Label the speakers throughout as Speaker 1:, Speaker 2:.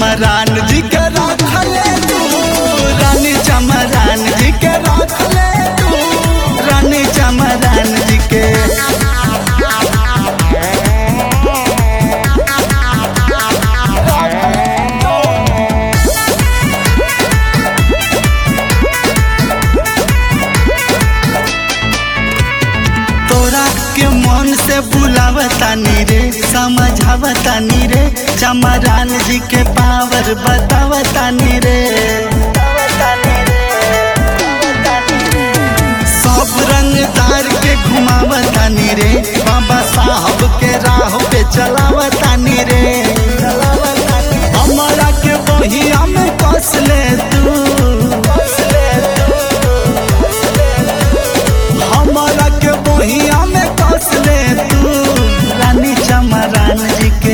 Speaker 1: चमरान जी के रखले तू रानी चमरान जी के रखले तू रानी चमरान जी के तोरा के मन से बुलावतानी रे समझावतानी रे चमरान जी के पावर बतावतानी रे सब रंग तार के घुमावतानी रे बाबा साहब के राह पे चलावतानी रे हमारा के बहिया में कस ले तू हमारा के बहिया में कस ले तू रानी चमरान जी के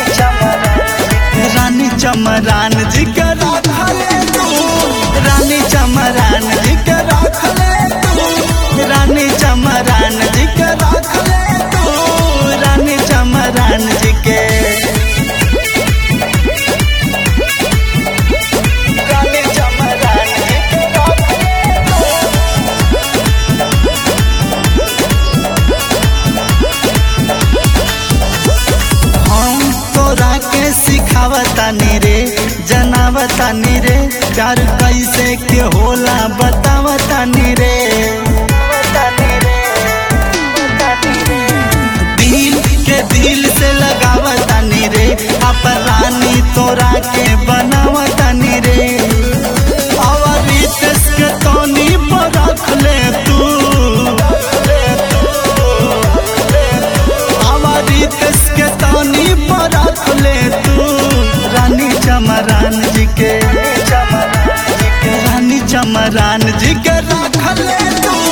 Speaker 1: रानी चमरान जी के रखले तू रानी चमरान जी के रखले तू रानी चमरान जी के रखले तू रानी चमरान जी के रानी चमरान जी के रखले तू हम तोरा के सिखावतानी रे जनावतानी रे प्यार कैसे के होला बतावतानी रे दिल के दिल से लगावतानी रे अपन रानी तोरा के बनावतानी रे और रितेश के तोनी पर रख ले तू हमारी कस के तानी पर रख ले तू रानी चमरान जी के रानी चमरान जी के रख ले तू